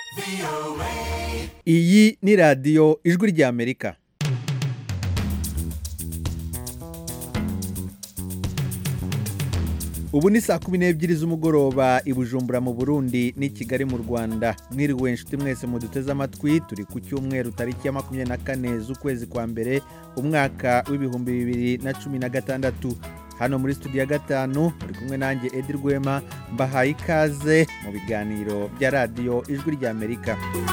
iyi ni radiyo ijwi ry'amerika ubu ni saa kumi n'ebyiri z'umugoroba i bujumbura mu burundi n'i kigali mu rwanda mwiriwe inshuti mwese muduteze amatwi turi ku cyumweru tariki ya makumyabiri na kane z'ukwezi kwa mbere umwaka w'ibihumbi bibiri na cumi na gatandatu hano muri studio ya gatanu muri kumwe nanjye edi rwema mbahaye ikaze mu biganiro bya radiyo ijwi ry'amerika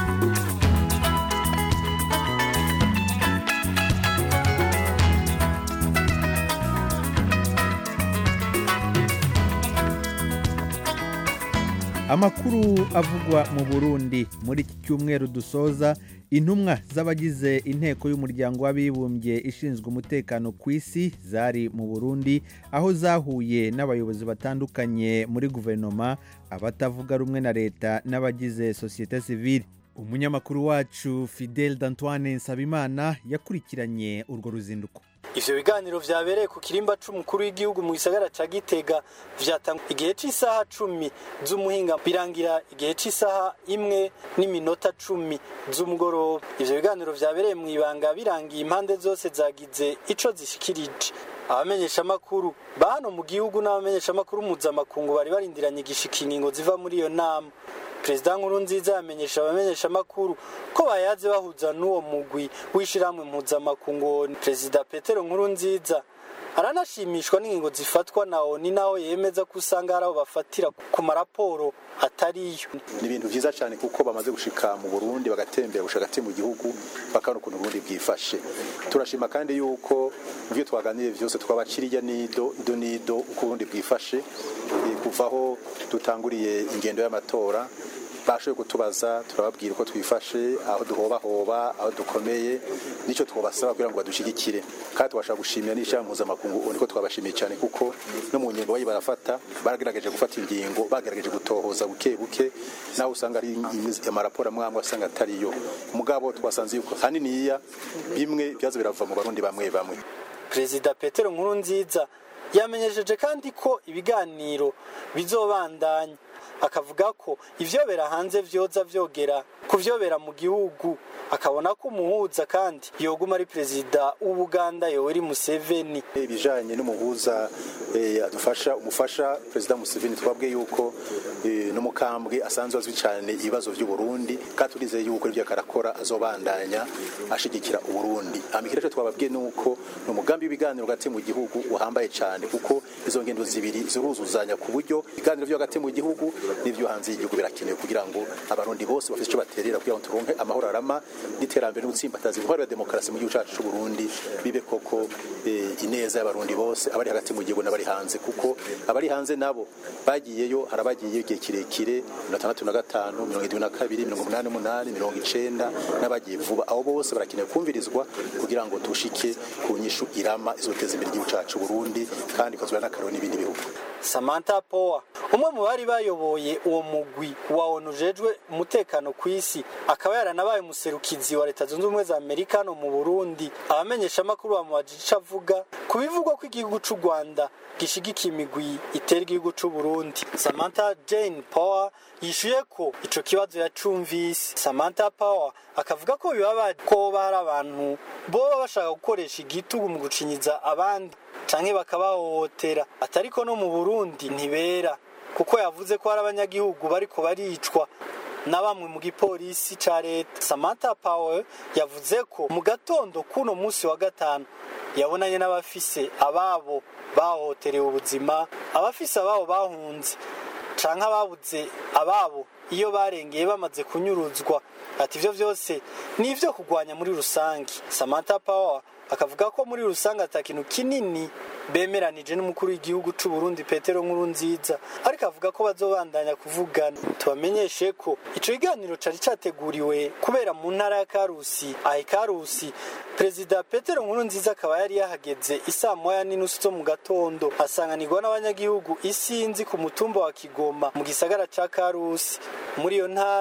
amakuru avugwa mu burundi muri iki cyumweru dusoza intumwa z'abagize inteko y'umuryango w'abibumbye ishinzwe umutekano ku isi zari mu burundi aho zahuye n'abayobozi batandukanye muri guverinoma abatavuga rumwe na leta n'abagize sosiyete sivile umunyamakuru wacu fidel d'antoine nsabimana yakurikiranye urwo ruzinduko ivyo biganiro vyabereye ku kirimba c'umukuru w'igihugu mu gisagara ca gitega vyatangwa igihe c'isaha cumi z'umuhinga birangira igihe c'isaha imwe n'iminota cumi z'umugoroba ivyo biganiro vyabereye mu ibanga birangiye impande zose zagize ico zishikirije abamenyeshamakuru ba hano mu gihugu n'abamenyeshamakuru mpuzamakungu bari barindiranye igishika ingingo ziva muri iyo nama perezida nkuru nziza yamenyesha abamenyeshamakuru ko bayaze bahuza n'uwo mugwi w'ishyirahamwe mpuzamakungu perezida petero nkuru nziza aranashimishwa n'ingingo zifatwa na oni naho yemeza ko usanga hari abo bafatira ku maraporo atariyo ni ibintu byiza cyane kuko bamaze gushika mu burundi bagatembera gushaka hagati mu gihugu bakabona ukuntu uburundi bwifashe turashima kandi yuko mu byo twaganiriye byose twabakiriya nido ido nido uko uburundi bwifashe kuva aho dutanguriye ingendo y'amatora bashoboye kutubaza turababwira uko twifashe aho duhobahoba aho dukomeye nicyo twabasaba kugira ngo badushyigikire kandi tubasha gushimira n'ishyirahamwe mpuzamakungu niko twabashimiye cyane kuko no mu ngingo bayi barafata baragerageje gufata ingingo bagerageje gutohoza buke buke nawe usanga ari amaraporo amwe amwe asanga atariyo mugabo twasanze yuko haniniya bimwe byaza birava mu barundi bamwe bamwe perezida petero nkuru nziza yamenyesheje kandi ko ibiganiro bizobandanya akavuga ko ivyobera hanze vyoza vyogera kuvyobera mu gihugu akabona ko umuhuza kandi yoguma ari perezida w'ubuganda yoweri museveni ibijanye n'umuhuza adufasha umufasha perezida museveni twabwiye yuko n'umukambwe asanzwe azwi cyane ibibazo by'uburundi kandi turizeye yuko ibyo akarakora azobandanya ashigikira uburundi amikira cyo twababwiye nuko ni umugambi w'ibiganiro hagati mu gihugu uhambaye cyane kuko izo ngendo zibiri ziruzuzanya ku buryo ibiganiro byo hagati mu gihugu n'ibyo hanze y'igihugu birakenewe kugira ngo abarundi bose bafite icyo baterera kugira ngo turonke amahoro arama n'iterambere n'ugutsimbataza intwaro ya demokarasi mu gihugu cyacu cy'u Burundi bibe koko ineza y'abarundi bose abari hagati mu gihugu n'abari hanze kuko abari hanze nabo bagiyeyo harabagiye igihe kirekire mirongo itandatu na gatanu mirongo irindwi na kabiri mirongo umunani n'umunani mirongo icenda n'abagiye vuba abo bose barakenewe kumvirizwa kugira ngo tushike ku nyishu irama izoteza imbere igihugu cyacu Burundi kandi ikozwe n'akaroro n'ibindi bihugu Samantha Power umwe mu bari bayoboye uwo mugwi wa ONU ujejwe umutekano ku isi akaba yaranabaye umuserukizi wa leta zunze ubumwe za Amerika no mu Burundi abamenyeshamakuru bamubajije ico avuga ku bivugwa ko igihugu c'u Rwanda gishigikiye imigwi itera igihugu c'u Burundi Samantha Jane Power yishuye ko ico kibazo yacumvise Samantha Power akavuga ko bibabaje ko hari abantu boba bashaka gukoresha igitugu mu gucinyiza abandi canke bakabahohotera atariko no mu Burundi ntibera kuko yavuze ko hari abanyagihugu bariko baricwa na bamwe mu gipolisi ca leta Samantha Power yavuze ko mu gatondo kuno musi wa gatanu yabonanye n'abafise ababo bahohoterewe ubuzima abafise ababo bahunze canke ababuze ababo iyo barengeye bamaze kunyuruzwa ati ivyo vyose ni ivyo kugwanya muri rusangi Samantha Power akavuga ko muri rusange ata kintu kinini bemeranije n'umukuru w'igihugu c'u Burundi Petero Nkurunziza ariko avuga ko bazobandanya kuvugana tubamenyeshe ko ico kiganiro cari categuriwe kubera mu ntara ya Karusi ahe Karusi Perezida Petero Nkurunziza akaba yari yahageze isaa moya n'inusu zo mu gatondo asanganirwa n'abanyagihugu isinzi ku mutumba wa Kigoma mu gisagara ca Karusi muri iyo ntara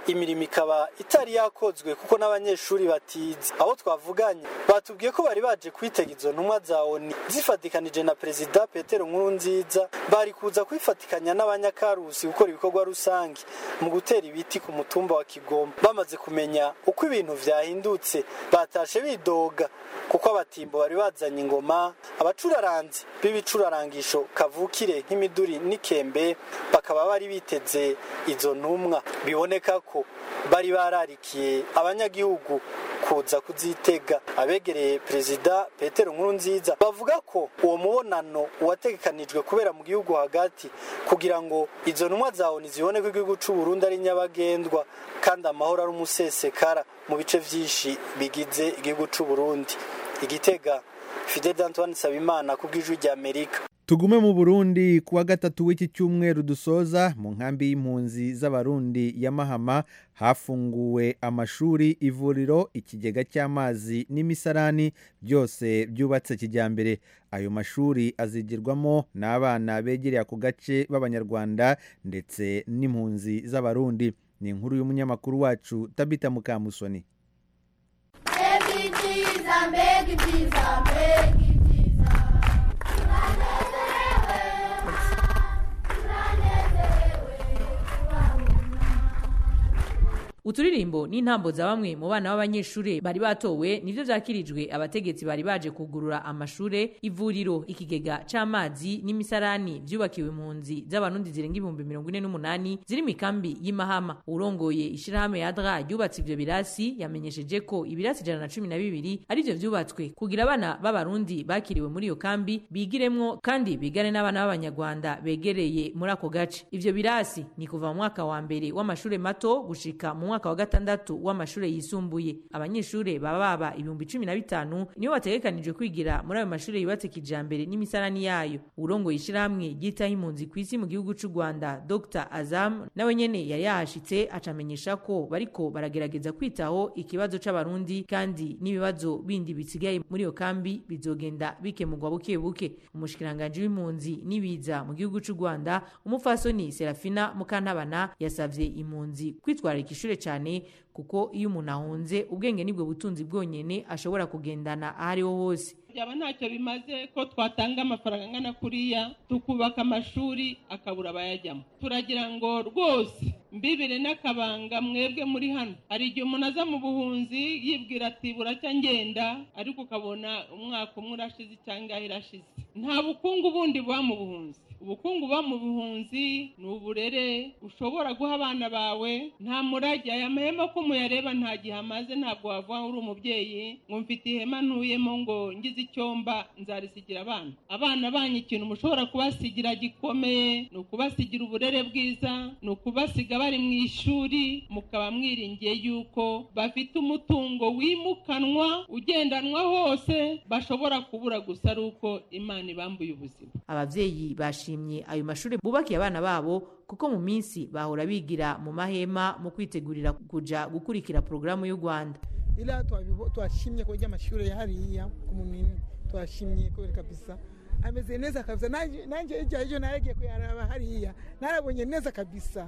imirimo ikaba itari yakozwe kuko n'abanyeshuri batize abo twavuganye batubwiye ko bari baje kwitega izo ntumwa za oni zifatikanije na perezida petero nkurunziza bari kuza kwifatikanya n'abanyakarusi gukora ibikorwa rusange mu gutera ibiti ku mutumba wa kigoma bamaze kumenya uko ibintu vyahindutse batashe bidoga kuko abatimbo bari bazanye ingoma abacuraranzi b'ibicurarangisho kavukire nk'imiduri n'ikembe bakaba bari biteze izo ntumwa biboneka ko bari bararikiye abanyagihugu kuza kuzitega abegereye perezida petero nkurunziza bavuga ko uwo mubonano wategekanijwe kubera mu gihugu hagati kugira ngo izo ntumwa za oni zibone ko igihugu c'u Burundi ari nyabagendwa kandi amahoro ari umusesekara mu bice vyinshi bigize igihugu c'u Burundi igitega Fidel Antoine Sabimana ku bw'ijwi rya Amerika tugume mu burundi ku wa gatatu w'iki cyumweru dusoza mu nkambi y'impunzi z'abarundi ya mahama hafunguwe amashuri ivuriro ikigega cy'amazi n'imisarani byose byubatse kijyambere ayo mashuri azigirwamo n'abana begereye ako gace b'abanyarwanda ndetse n'impunzi z'abarundi ni inkuru y'umunyamakuru wacu tabita mukamusoni uturirimbo n'intambo za bamwe mu bana b'abanyeshuri bari batowe nivyo vyakirijwe abategetsi bari baje kugurura amashure ivuriro ikigega c'amazi n'imisarani vyubakiwe impunzi z'abarundi zirenga ibihumbi mirongo ine n'umunani ziri mikambi y'imahama urongoye ishirahamwe yadra ryubatse ivyo birasi yamenyesheje ko ibirasi ijana na cumi na bibiri arivyo vyubatswe kugira abana b'abarundi bakiriwe muri iyo kambi bigiremwo kandi bigane n'abana b'abanyarwanda begereye muri ako gace ivyo birasi ni kuva mu mwaka wa mbere w'amashure mato gushika mu mwaka wa gatandatu w'amashure yisumbuye abanyeshure baba baba ibihumbi cumi na bitanu nibo bategekanijwe kwigira muri ayo mashure yubatse kijambere n'imisarani yayo urongoye ishirahamwe ryitaho impunzi ku isi mu gihugu c'u rwanda dr azam nawe nyene yari yahashitse acamenyesha ko bariko baragerageza kwitaho ikibazo c'abarundi kandi n'ibibazo bindi bisigaye muri iyo kambi bizogenda bikemurwa buke buke umushikiranganji w'impunzi n'ibiza mu gihugu c'u rwanda umupfasoni serafina mukantabana yasavye impunzi kwitwararika ishure cyane kuko iyo umuntu ahunze ubwenge nibwo butunzi bwonyene ashobora kugendana aho ariho hose byaba ntacyo bimaze ko twatanga amafaranga angana kuriya tukubaka amashuri akabura abayajyamo turagira ngo rwose mbibire n'akabanga mwebwe muri hano hari igihe umuntu aza mu buhunzi yibwira ati buracya ngenda ariko ukabona umwaka umwe urashize cyangwa irashize nta bukungu bundi buba mu buhunzi ubukungu buba mu buhunzi ni uburere ushobora guha abana bawe nta murage aya mahema ko muyareba nta gihe amaze ntabwo wavuga uri umubyeyi ngo mfite ihema ntuyemo ngo ngize icyomba nzarisigira abana abana banyu ikintu mushobora kubasigira gikomeye ni ukubasigira uburere bwiza ni ukubasiga bari mu ishuri mukaba mwiringiye yuko bafite umutungo wimukanwa ugendanwa hose bashobora kubura gusa ari uko imana ibambuye ubuzima abavyeyi bashimye ayo mashuri bubakiye abana babo kuko mu minsi bahora bigira mu mahema mu kwitegurira kuja gukurikira porogaramu y'u rwanda ila twashimye kurya amashuri ya hariya ku munini twashimye kubera kabisa ameze neza kabisa nanjye ijya ejo naragiye kuyaraba hariya narabonye neza kabisa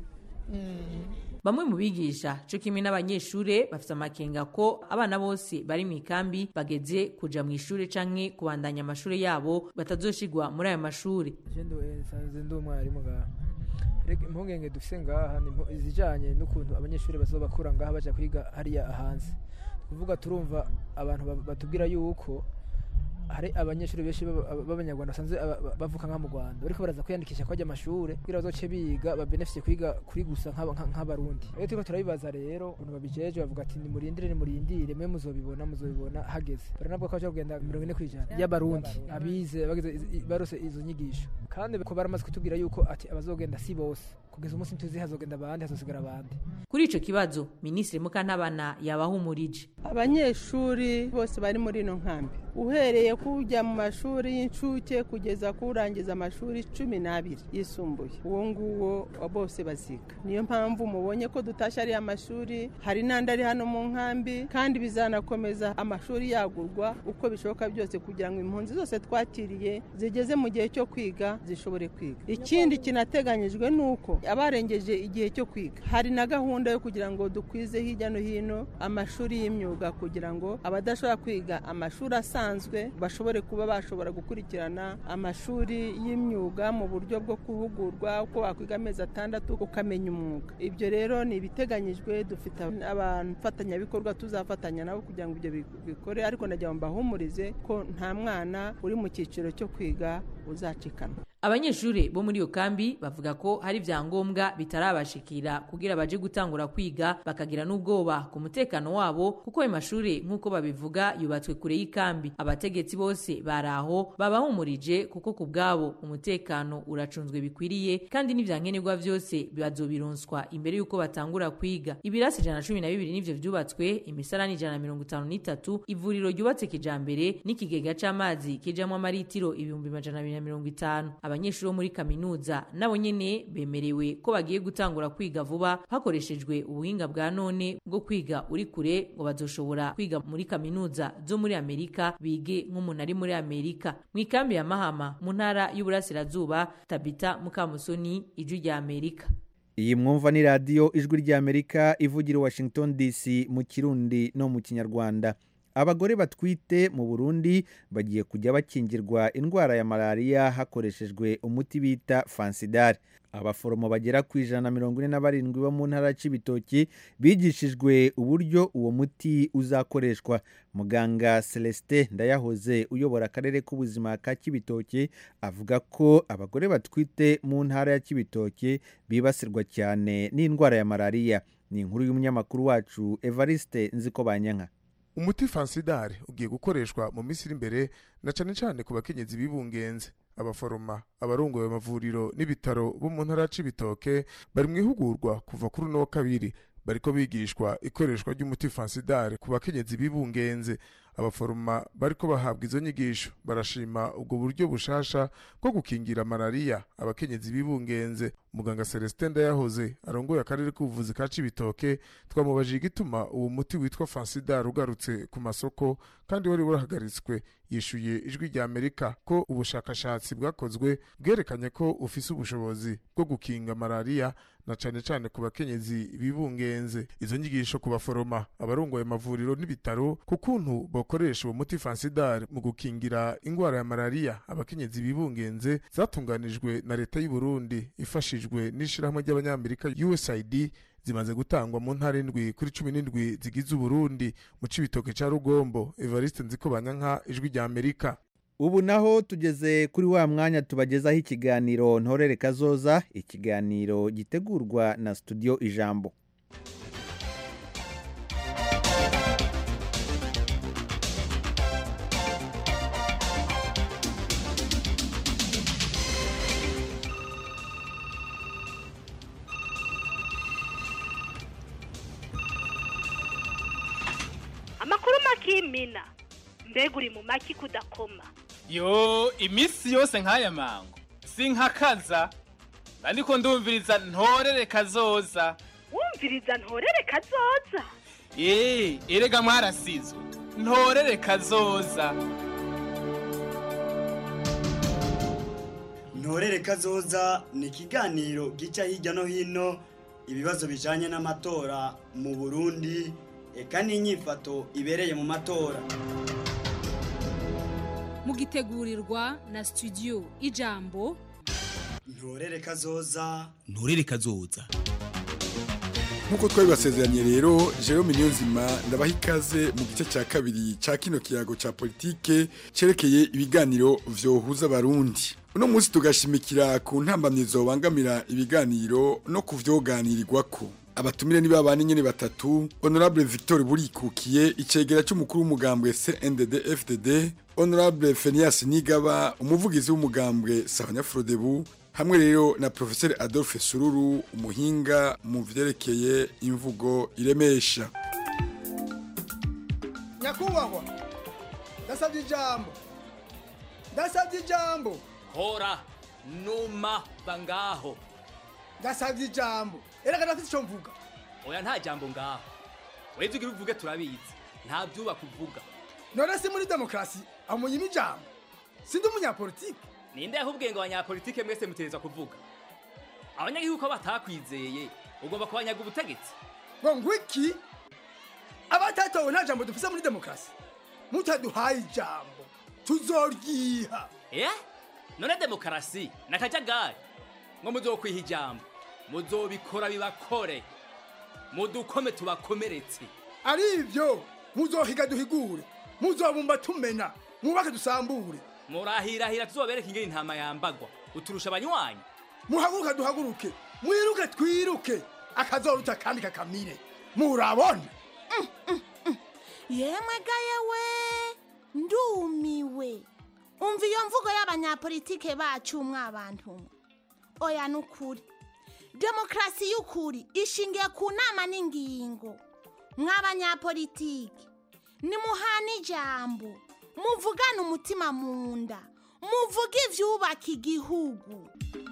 bamwe mu bigisha cyo kimwe n'abanyeshure bafite amakenga ko abana bose bari mu ikambi bageze kuja mu ishure canke kubandanya amashure yabo batazoshigwa muri ayo mashure ndi umwarimu ngaha impungenge dufise ngaha ni izijanye n'ukuntu abanyeshuri bazoba bakura ngaha baja kwiga hariya hanze kuvuga turumva abantu batubwira yuko hari abanyeshuri benshi b'abanyarwanda basanzwe bavuka nka mu rwanda bariko baraza kwiyandikisha kwajya amashure kugira bazoce biga babenefisiye kwiga kuri gusa nk'abarundi rero turiko turabibaza rero ukuntu babijeje bavuga ati nimurindire nimurindire mwe muzobibona muzobibona hageze baranabwo ko baja kugenda mirongo ine kw'ijana y'abarundi abize barose izo nyigisho kandi ko baramaze kutubwira yuko ati abazogenda si bose kugeza umunsi ntuzi hazogenda abandi hazosigara abandi kuri ico kibazo minisitiri mukantabana yabahumurije abanyeshuri bose bari muri ino nkambi uhereye kujya mu mashuri y'incuke kugeza kurangiza amashuri cumi n'abiri yisumbuye uwo nguwo bose baziga niyo mpamvu mubonye ko dutashye ariya mashuri hari n'andi ari hano mu nkambi kandi bizanakomeza amashuri yagurwa uko bishoboka byose kugira ngo impunzi zose twakiriye zigeze mu gihe cyo kwiga zishobore kwiga ikindi kinateganyijwe ni uko abarengeje igihe cyo kwiga hari na gahunda yo kugira ngo dukwize hirya no hino amashuri y'imyuga kugira ngo abadashobora kwiga amashuri asanzwe bashobore kuba bashobora gukurikirana amashuri y'imyuga mu buryo bwo guhugurwa uko wakwiga amezi atandatu ukamenya umwuga ibyo rero ni ibiteganyijwe dufite abafatanyabikorwa tuzafatanya nabo kugira ngo ibyo bikore ariko ndagira ngo mbahumurize ko nta mwana uri mu cyiciro cyo kwiga uzacikanwa abanyeshuri bo muri iyo kambi bavuga ko hari ibyangombwa bitarabashikira kugira baje gutangura kwiga bakagira n'ubwoba ku mutekano wabo kuko ayo mashuri nk'uko babivuga yubatswe kure y'ikambi abategetsi bose bari aho babahumurije kuko ku bwabo umutekano uracunzwe bikwiriye kandi n'ibyankenerwa byose bazobironswa imbere y'uko batangura kwiga ibirasi ijana na cumi na bibiri nivyo vyubatswe imisarani ijana na mirongo itanu n'itatu ivuriro ryubatse kijambere n'ikigega c'amazi kijamwo amaritiro ibihumbi majana abiri na mirongo itanu abanyeshuri bo muri kaminuza nabo nyene bemerewe ko bagiye gutangura kwiga vuba hakoreshejwe ubuhinga bwa none bwo kwiga uri kure ngo bazoshobora kwiga muri kaminuza zo muri amerika bige nk'umuntu ari muri amerika mu ikambi ya mahama mu ntara y'uburasirazuba tabita mukamusoni ijwi rya amerika iyi mwumva ni radiyo ijwi ry'amerika ivugira i washington dc mu kirundi no mu kinyarwanda abagore batwite mu burundi bagiye kujya bakingirwa indwara ya malariya hakoreshejwe umuti bita fansidari abaforomo bagera ku ijana na mirongo ine na barindwi bo mu ntara y'ibitoki bigishijwe uburyo uwo muti uzakoreshwa muganga celestin ndayahoze uyobora akarere k'ubuzima ka kibitoki avuga ko abagore batwite mu ntara ya kibitoki bibasirwa cyane n'indwara ya malariya ni inkuru y'umunyamakuru wacu evariste nziko banyanka umuti fansidari ugiye gukoreshwa mu minsi iri imbere na cyane cyane ku bakenyezi bibungenze abaforoma abarongoye amavuriro n'ibitaro bo mu ntara y'ibitoke bari mu ihugurwa kuva kuri uno wa kabiri bariko bigishwa ikoreshwa ry'umuti fansidari ku bakenyezi bibungenze abaforoma bariko bahabwa izo nyigisho barashima ubwo buryo bushasha bwo gukingira malariya abakenyezi bibungenze muganga celestin ndayahoze arongoye akarere k'ubuvuzi ka cibitoke twamubajije igituma uwo muti witwa fansidar ugarutse ku masoko kandi wari warahagaritswe yishuye ijwi rya amerika ko ubushakashatsi bwakozwe bwerekanye ko ufise ubushobozi bwo gukinga malariya na cane cane ku bakenyezi bibungenze izo nyigisho ku baforoma abarongoye amavuriro n'ibitaro ku kuntu bokoresha uwo muti fansidar mu gukingira ingwara ya malariya abakenyezi bibungenze zatunganijwe na leta y'u Burundi ifashijwe n'ishirahamwe ry'abanyamerika USAID zimaze gutangwa mu ntara indwi kuri cumi n'indwi zigize uburundi mu cibitoke ca rugombo evariste nzikobanyanka ijwi rya amerika ubu naho tugeze kuri wa mwanya tubagezaho ikiganiro ntorere kazoza ikiganiro gitegurwa na studio ijambo amakuru makimina mbega uri mu maki kudakoma yo iminsi yose nk'aya mango sinkakaza ariko ndumviriza ntorere kazoza wumviriza ntorere kazoza eee erega mwarasizwe ntorere kazoza ntorere kazoza ni ikiganiro gica hirya no hino ibibazo bijanye n'amatora mu burundi eka n'inyifato ibereye mu matora mugitegurirwa na studio ijambo ntorere kazoza nturere kazoza nk'uko twabibasezeranye rero jerome niyonzima ndabaha ikaze mu gice cya kabiri cya kino kiyago cya politike cyerekeye ibiganiro vyohuza abarundi uno munsi tugashimikira ku ntambamyi zobangamira ibiganiro no kuvyoganirirwako abatumire ni babana nyene batatu honorable victor burikukiye icegera cy'umukuru w'umugambwe cndd fdd honorable fenias nigaba umuvugizi w'umugambwe sabanyafrodebu hamwe rero na professeur adolphe sururu umuhinga mu vyerekeye imvugo iremesha nyakubahwa ndasabye ijambo ndasabye ijambo hora numa bangaho ndasabye ijambo erega ndafite icyo mvuga oya nta jambo ngaho weze ugira uvuge turabizi nta byubaka uvuga none si muri demokarasi amunyima ijambo sindi umunyapolitike ninde yahubwiye ngo abanyapolitike mwese mutereza kuvuga abanyagihugu ko batakwizeye ugomba kubanyaga ubutegetsi ngo ngwiki abatatowe nta jambo dufise muri demokarasi mutaduhaye ijambo tuzoryiha eh none demokarasi nakajagari ngo muzokwiha ijambo muzobikora bibakore mudukome tubakomeretse ari ivyo muzohiga duhigure muzobumba tumena mwubake dusambure murahirahira tuzobereka ingene intama yambagwa uturusha abanywanyi muhaguruka duhaguruke mwiruke twiruke akazoruta kandi kakamire murabona yemwe ga yewe ndumiwe umva iyo mvugo y'abanyapolitike bacu mwabantu mwe oya ni ukuri demokarasi y'ukuri ishingiye ku nama n'ingingo mw'abanyapolitike nimuhana ijambo muvugane umutima mu nda muvuge ivyubaka igihugu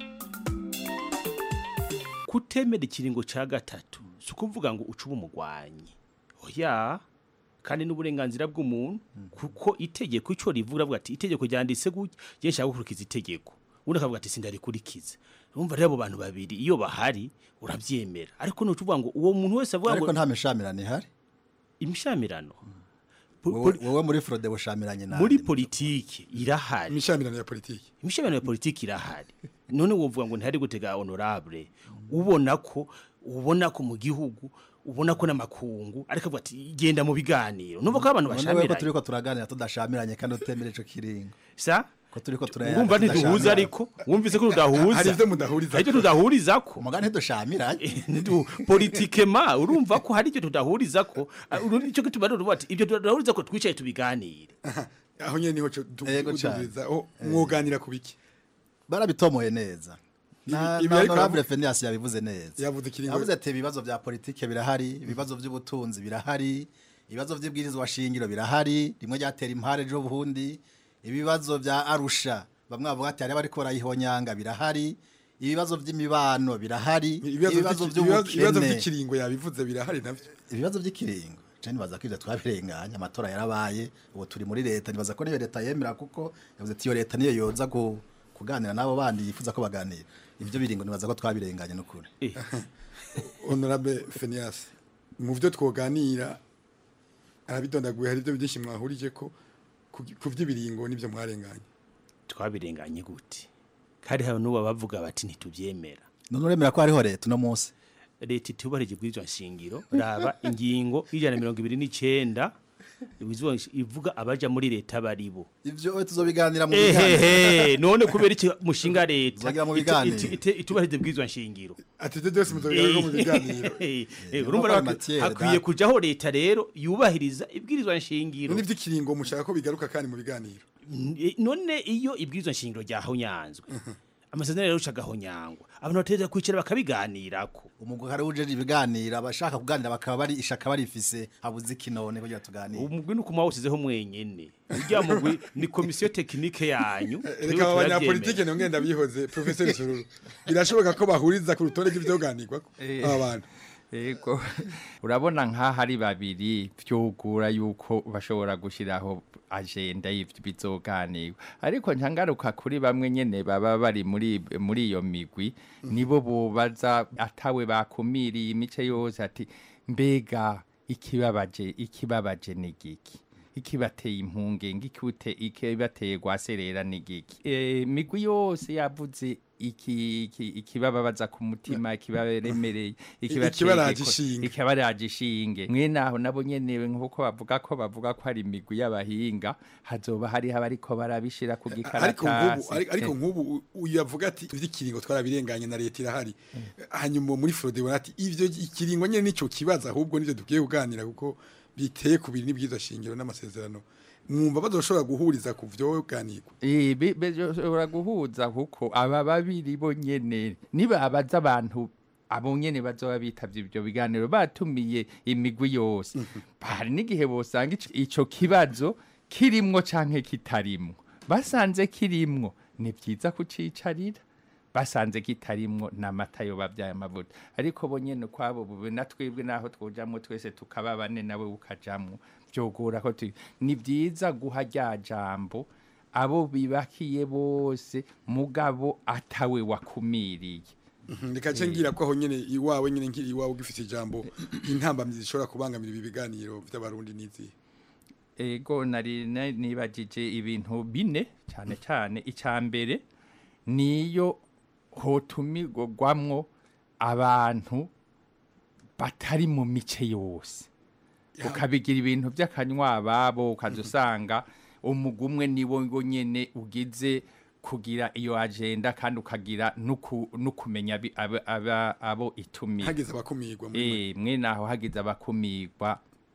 kutemera ikiringo ca gatatu si ukuvuga ngo ucube umugwanyi oya kandi n'uburenganzira bw'umuntu kuko itegeko ico rivuga avuga ati itegeko ryanditse gutya je nshaka gukurikiza itegeko undi akavuga ati sindarikurikiza urumva rero abo bantu babiri iyo bahari uravyemera ariko nucuvuga ngo uwo muntu wese avuga ngo ariko nta mishamirano ihari imishamirano wowe wowe muri frode bushamiranye nawe muri politiki irahari imishamirano ya politiki imishamirano ya politiki irahari none wovuga ngo ntihari gutega honorable ubona ko ubona ko mu gihugu ubona ko n'amakungu ariko avuga ati genda mu biganiro numva ko abantu none ko bashamiranye turiko turaganira tudashamiranye kandi utemera ico kiringo sa ko turiko turayana urumva ntiduhuza ariko wumvise ko tudahuza Hari ivyo mudahuriza hari ivyo tudahuriza ko umugani ntidushamiranye politikema urumva ko hari ivyo tudahuriza ko icyo gituma rero uvuga ati ivyo tudahuriza ko twicaye tubiganire aho nyene niho co Yego cane. tuduriza aho mwoganira ku biki barabitomoye neza na Ibi- ibi na ariko honorable aravuga- Phineas yabivuze neza Yavuze ikiringo- yavuze ati ibibazo bya politike birahari ibibazo by'ubutunzi birahari ibibazo by'ibwirizwa shingiro birahari rimwe ryatera impare ejo buhundi ibibazo bya arusha bamwe bavuga ati hari bariko barayihonyanga birahari ibibazo by'imibano birahari ibibazo vy'iki- ibibazo- ibibazo by'ubukene vy'ikiringo yabivuze birahari navyo ibibazo by'ikiringo je nibaza ko ivyo twabirenganya amatora yarabaye ubu turi muri leta nibaza ko niyo leta yemera kuko yavuze ati iyo leta niyo yoza ku- kuganira n'abo bandi yifuza ko baganira ivyo biringo nibaza ko twabirenganya n'ukuri honorable Phineas mu byo twoganira arabidondaguye hari ibyo byinshi mwahurije ko ku- ku by'ibiringo n'ibyo mwarenganye twabirenganye gute kandi hari n'ubu bavuga bati ntitubyemera none uremera ko hariho leta uno munsi leta itubarije ibwirizwa nshingiro raba ingingo y'ijana na mirongo ibiri n'icenda ibwirizwa nshi- ivuga abaja muri leta baribo ivyo we tuzobiganira mu ehehe none kubera iki mushinga leta Tuzagira mu itu- biganiro. itu- itu- itubarije ibwirizwa nshingiro ati ibyo byose muzobiganira mu biganiro Eh, Eh, urumva no rero kwa matière, hakwiye da. kujaho leta rero yubahiriza ibwirizwa nshingiro none iby'ikiringo mushaka ko bigaruka kandi mu biganiro N- none iyo ibwirizwa nshingiro ryahonyanzwe amasezerano rero ucagahonyangwa abantu bategereza kwicara bakabiganirako umugwi hari ujeje ibiganiro abashaka kuganira bakaba bari ishaka barifise habuze ikinone kugira tuganire umugwi ni ukuma wawusizeho mwenyene urya mugwi ni komisiyo tekinike yanyu reka aba banyapolitike niyo ngenda bihoze professeur Sururu birashoboka ko bahuriza ku rutonde rw'ivyoganirwa Eh. aba bantu Ego urabona nk'aho ari babiri byugura yuko bashobora gushyiraho agenda y'ibyo bizoganirwa ariko ntangaruka kuri bamwe nyene baba bari muri muri iyo migwi nibo bubaza atawe bakumiriye imice yose ati mbega ikibabaje ikibabaje ni giki ikibateye impungenge ikute ikibateye gwaserera ni giki e, migwi yose yavuze iki iki ikibababaza ku mutima ikibaremereye Ikibaraje ishinge. ikibaraje ishinge mwene aho nabo nyene nkuko bavuga ko bavuga ko hari imigwi y'abahinga hazoba hariho abariko barabishira ku ariko nk'ubu gikaratasi ariko- ariko nk'ubu u- uyu avuga ati ivy'ikiringo twarabirenganye na leta irahari hanyuma muri Frode bona ati ivyo ikiringo nyene nico kibazo ahubwo nivyo dukwiye kuganira kuko biteye ku biri n'ibwiza shingiro n'amasezerano mwumva bazoshobora guhuriza ku vyoganirwa Eh, be- bashobora guhuza kuko aba babiri bo nyene nibabaza abantu abo nyene bazoba bitavye ivyo biganiro batumiye imigwi yose hari n'igihe bosanga ico- ico kibazo kirimwo canke kitarimwo basanze kirimwo ni vyiza kucicarira basanze kitarimwo n'amata yo babyaye amavuta ariko bo nyene kwabo bube na twebwe naho twojamwo twese tukaba bane nawe ukajamwo vyogora ko tu- ni vyiza guha rya jambo abo bibakiye bose mugabo atawe wakumiriye reka nce ngira ko aho nyene iwawe nyene nkiri iwawe ugifite ijambo intambamyi zishobora kubangamira ibi biganiro by'abarundi n'izi ego nari na- nibagije ibintu bine cyane cyane icya mbere niyo hotumirwamwo abantu batari mu mice yose ukabigira ibintu by'akanywa babo ukaza usanga umugwi umwe niwo ngo nyene ugize kugira iyo agenda kandi ukagira nuku- nukumenya abi- aba- aba- abo itumira hagize abakumirwa muri eh mwene aho hagize abakumirwa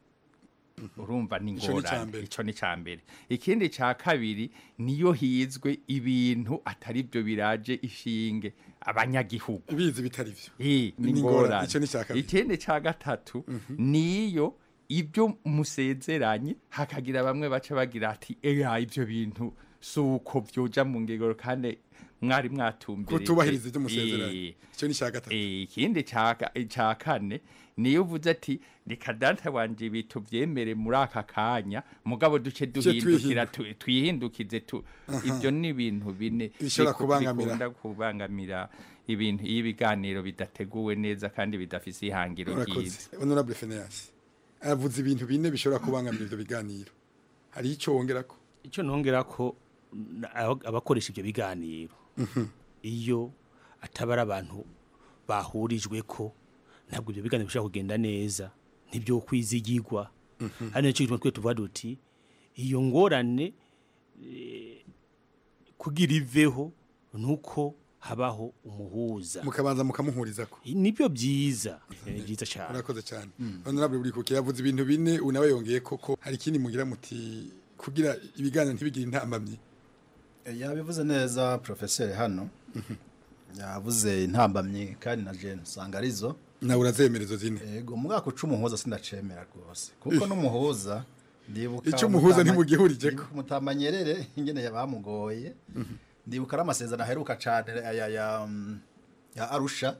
urumva ni Ico ni ica ngorane mbere. ico ni ca mbere ikindi ca kabiri niyo hizwe ibintu atari byo biraje ishinge abanyagihugu bizi bitari byo eh ni Ni ngorane. ngorane Ico ni ica kabiri. ikindi ca gatatu niyo ibyo musezeranye hakagira bamwe baca bagira ati eya ibyo bintu suko byoja mu ngegero kandi mwari mwatumbirije Kutubahiriza ivyo musezeranye. Eh, Ico ni ca gatatu. Eh, ikindi ca ca kane niyo uvuze ati reka data wanje bitu vyemere muri aka kanya mugabo duce duhindukira tu- twihindukize tu Aha. ibyo ni ibintu bine Bishobora biku- kubangamira. bikunda kubangamira ibintu iyo ibiganiro bidateguwe neza kandi bidafise ihangiro ryiza urakoze honorable Phineas aravuze ibintu bine bishobora kubangamira ivyo biganiro hari ico wongera ko icyo nongera ko n- aba- abakoresha ibyo biganiro iyo ataba ari abantu bahurijwe ko ntabwo ibyo biganiro bishobora kugenda neza ntibyo kwizigirwa hano nicyo gituma twe tuvuga duti iyo ngorane eh, kugira iveho nuko habaho umuhuza mukabanza mukamuhuriza ko nibyo byiza ni byiza cyane urakoze cyane honorable burikuke yavuze ibintu bine unawe yongeye koko hari ikindi mugira muti kugira ibiganiro ntibigire intambamyi yabivuze neza professeur hano yavuze intambamyi kandi na Jane usanga arizo nawe urazemera izo zine yego mu mwaka uca umuhuza sindacemera rwose kuko n'umuhuza ndibuka Ico umuhuza Mutama- ntimugihurije ko. ndibuka mutamanyerere ingene yabamugoye ndibuka ari amasezerano aheruka cane ya ya ya, mm, ya Arusha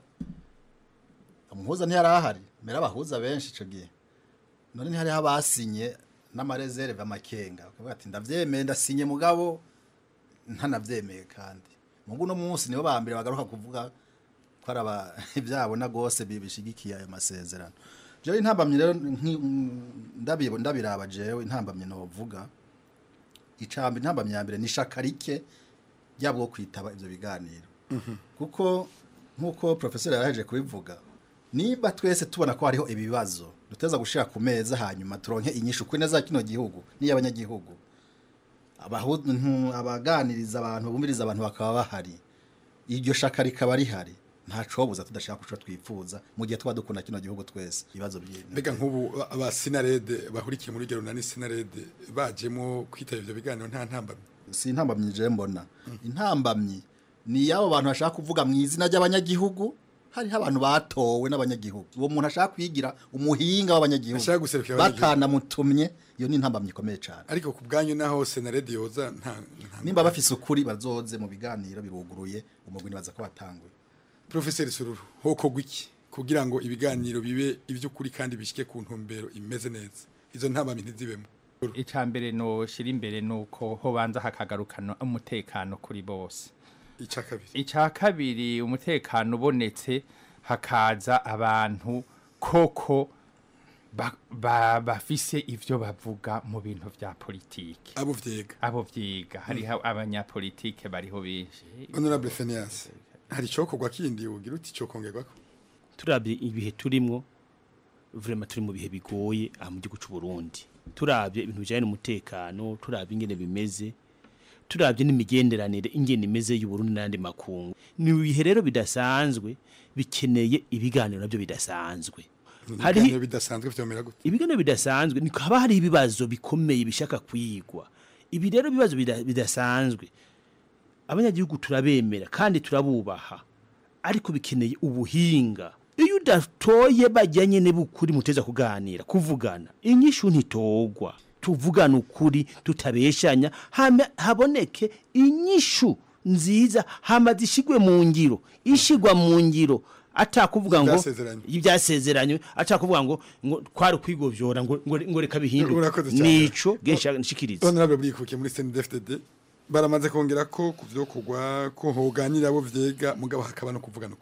umuhuza ntiyari ahari mbere abahuza benshi ico gihe none ntihari abasinye n'amareserve amakenga bakavuga ati ndavyemeye ndasinye mugabo ntanavyemeye kandi mugu no munsi nibo ba mbere bagaruka kuvuga ko ari aba ibyabona rwose bishigikiye ayo masezerano jewe intambamyi rero nki- mm, ndabi- ndabiraba jewe intambamyi novuga icambi intambamyi ya mbere ni ishaka rike ryabwo kwitaba ivyo biganiro kuko nk'uko profesor yaraheje kubivuga niba twese tubona ko hariho ibibazo duteza gushira ku meza hanyuma turonke inyishu kuri neza kino gihugu n'iy'abanyagihugu abahu- ntu- abaganiriza abantu bumviriza abantu bakaba bahari iryo shaka rikaba rihari nta cobuza tudashaka kuco twifuza mu gihe tuba dukunda kino gihugu twese ibibazo by'ino mbega nk'ubu aba sinarede bahurikiye muri rugero na sinarede bajemo kwitaba ivyo biganiro nta ntambamyi si intambamyi je mbona intambamyi ni y'abo bantu bashaka kuvuga mu izina ry'abanyagihugu hariho abantu batowe n'abanyagihugu uwo muntu ashaka kwigira umuhinga w'abanyagihugu Ashaka guserukira abanyagihugu. batanamutumye iyo ni intambamyi ikomeye cyane ariko ku bwanyu naho senarede yoza nta nta- nimba bafise ukuri bazoze mu biganiro biruguruye umugwi nibaza ko watanguye Professor Sururu hokorwa iki kugira ngo ibiganiro bibe ivy'ukuri kandi bishike ku ntumbero imeze neza izo ntambamyi ntizibemo icya mbere noshira imbere nuko hobanza hakagarukana umutekano kuri bose icya kabiri icya kabiri umutekano ubonetse hakaza abantu koko ba- ba- bafise ivyo bavuga mu bintu vya politiki abo vyiga abo vyiga hariho abanyapolitike bariho benshi honorable Phineas hari icokorwa kindi ugira uti cokongerwako turabye ibihe turimwo vraiment turi mu bihe bigoye aha mu gihugu cy'u Burundi turabye ibintu bijyanye n'umutekano turabye ingene bimeze turabye n'imigenderanire ingene imeze y'u Burundi n'andi makungu ni ibihe rero bidasanzwe bikeneye ibiganiro nabyo bidasanzwe hari ibiganiro bidasanzwe vyomera gute ibiganiro bidasanzwe ni haba hari ibibazo bikomeye bishaka kwigwa ibi rero ibibazo bida- bidasanzwe abanyagihugu turabemera kandi turabubaha ariko bikeneye ubuhinga iyo udatoye bajyanye n'ubukuri muteza kuganira kuvugana inyishu ntitogwa tuvugana ukuri tutabeshanya hama haboneke inyishu nziza hama zishigwe mu ngiro ishigwa mu ngiro atakuvuga ngo Ivyasezeranywe. ibyasezeranywe atakuvuga ngo ngo kwari kwigovyora ngo ngo ngo reka bihinduke Urakoze cyane. nico genshi nshikiriza honorable burikukiye muri CNDD-FDD baramaze kongera ko ku vyo kugwa ko hoganira abo vyega mugabo hakaba no kuvugana ukuri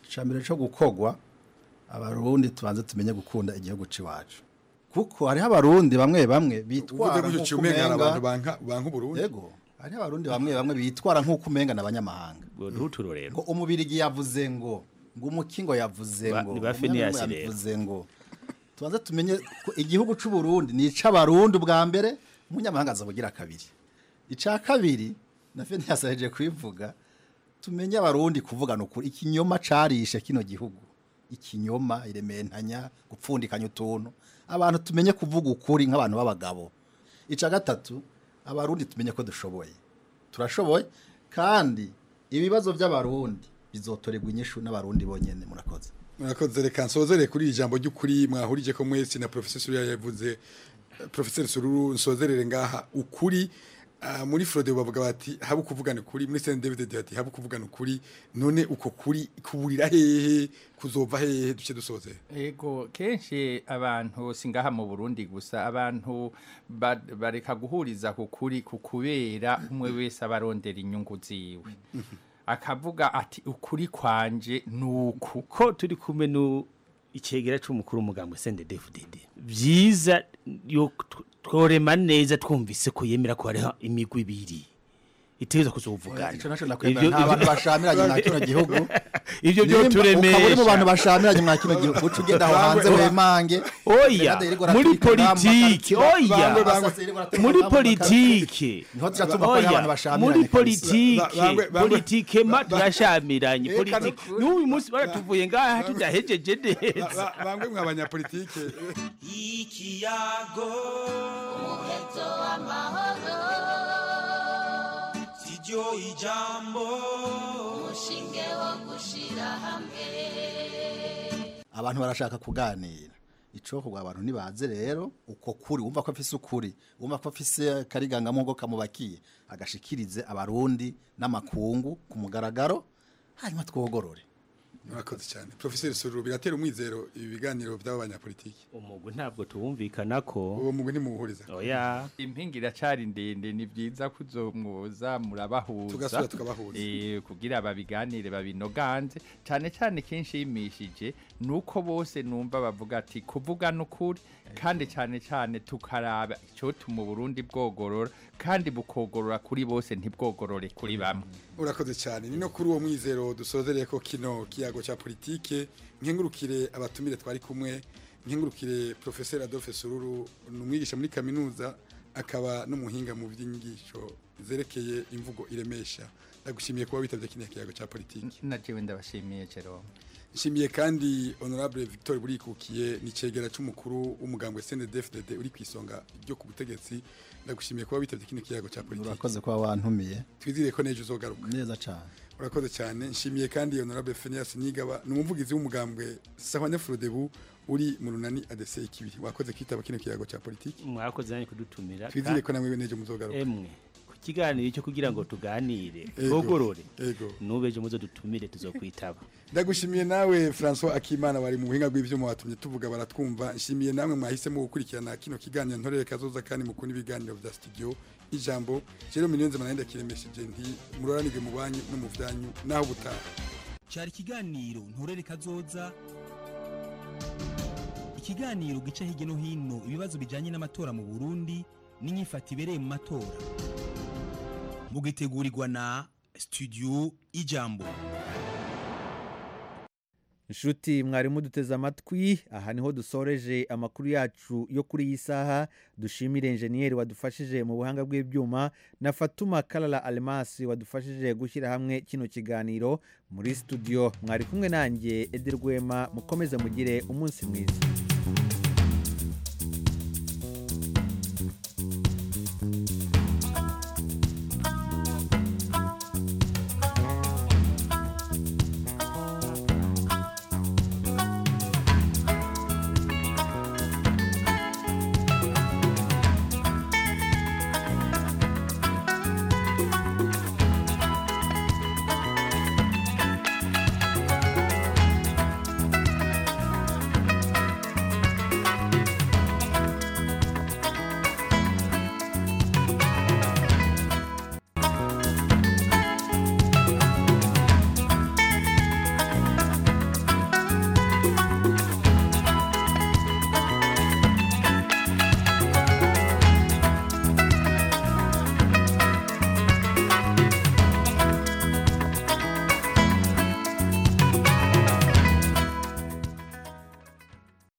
icambere cyo gukogwa abarundi tubanze tumenye gukunda igihugu ciwacu kuko hariho abarundi bamwe bamwe bitwara uvuze gutyo nk'uko cyumenga hari umenga- abantu banka banka uburundi yego hariho abarundi bamwe bamwe bitwara nk'uko umenga n'abanyamahanga ntuturorero ngo umubirigi yavuze ngo ngo umukingo yavuze Ba- ngo ni ba Phineas umunyamwuga rero. yavuze ngo tubanze tumenye ko igihugu c'u Burundi ni ic'abarundi ubwa mbere umunyamahanga azabugira kabiri ica kabiri na Phineas yaje kubivuga tumenye abarundi kuvugana ukuri ikinyoma carishe kino gihugu ikinyoma irementanya gupfundikanya utuntu abantu tumenye kuvuga ukuri nk'abantu b'abagabo ica gatatu abarundi tumenye ko dushoboye turashoboye kandi ibibazo by'abarundi bizotorerwa inyishu n'abarundi bonyene murakoze murakoze reka nsozere kuri iri jambo ry'ukuri mwahurije ko mwese na professeur Sururu yavuze professeur Sururu nsozerere ngaha ukuri ah, muri Frode bavuga bati haba kuvugana ukuri muri Saint David ati haba kuvugana ukuri none uko kuri kuburira hehe kuzova hehe duce dusoze Ego kenshi abantu singaha mu Burundi gusa abantu ba- bareka guhuriza ku kuri ku kubera umwe wese abarondera inyungu ziwe akavuga ati ukuri kwanje nuku ko turi kumwe nu icegera c'umukuru w'umugambwe CNDD-FDD vyiza yo tw- tworema neza twumvise ko yemera ko hariho imigwi ibiri itegerezwa kuzovugana ico naco nakwemera nta bantu bashamiranye mwa kino gihugu ivyo byo Nimba turemesha ukaba uri mu bantu bashamiranye mwa kino gihugu uca ugenda aho hanze wemange oya Reka yirirwa muri aratwika ingamba, politike akarikira- oya Bangwe, bangwe. Yirirwa aratwika muri ingamba, politike Niho tuja tumva ko hariho abantu bashamiranye muri kabisa. politike Bangwe, bangwe. politike ma turashamiranye Eka politike n'uyu munsi baratuvuye ngaha tudahejeje neza bangwe mw'abanyapolitike ikiyago umuheto w'amahoro siryo ijambo umushinge wo gushira hamwe abantu barashaka kuganira ico kugwa abantu nibaze rero uko kuri wumva ko afise ukuri wumva ko afise kariganga ngo kamubakiye agashikirize abarundi n'amakungu ku mugaragaro hanyuma twogorore murakoze cyane professeur Sururu biratera umwizero ibi biganiro by'aba banyapolitike umugwi ntabwo tuwumvikana ko uwo mugwi ntimuwuhuriza oya impinga iracari ndende ni byiza kuzomwoza murabahuza Tugasubira tukabahuza. eh kugira babiganire babinoganze cyane cyane kenshi yimishije nuko bose numva bavuga ati kuvuga n'ukuri kandi cyane cyane tukaraba icyo mu Burundi bwogorora kandi bukogorora kuri bose ntibwogorore kuri bamwe urakoze cyane ni no kuri uwo mwizero dusozereye ko kino kiyago cya politike nkengurukire abatumire twari kumwe nkengurukire professeur Adolphe Sururu ni umwigisha muri kaminuza akaba n'umuhinga mu by'inyigisho zerekeye imvugo iremesha ndagushimiye kuba witabye kino kiyago cya politike na jewe ndabashimiye Jerome nshimiye kandi honorable Victor Burikukiye ni cegera c'umukuru w'umugambwe CNDD-FDD uri kwisonga ryo ku butegetsi ndagushimiye kuba witabye kino kiyago cya politike urakoze kuba wantumiye twizire ko nejo uzogaruka neza cyane urakoze cyane nshimiye kandi honorable Phineas Nigaba ni umuvugizi w'umugambwe Sahwane Frodebu uri mu runani ADC ikibiri wakoze kitaba kino kiyago cya politiki mwakoze nanjye kudutumira twizire ko namwe nejo muzogaruka emwe ku kiganiro cyo kugira ngo tuganire Ego, twogorore ego. nubeje muzo dutumire tuzokwitaba ndagushimiye nawe François Akimana wari mu buhinga bw'ivyuma watumye tuvuga baratwumva nshimiye namwe mwahisemo gukurikirana kino kiganiro ntorere kazoza kandi mukunda ibiganiro vya studio ijambo rero miliyoni z'amanenda kiremesheje nti muroranirwe mu banyu no mu vyanyu naho butaha cyari ikiganiro nturere kazoza ikiganiro gica hirya no hino ibibazo bijyanye n'amatora mu burundi n'inyifato ibereye mu matora mugitegurirwa na studio ijambo inshuti mwari muduteze amatwi aha niho dusoreje amakuru yacu yo kuri iyi saha dushimire enjeniyeri wadufashije mu buhanga bw'ibyuma na fatuma karara alemasi wadufashije gushyira hamwe kino kiganiro muri studio mwari kumwe nanjye ederwema mukomeze mugire umunsi mwiza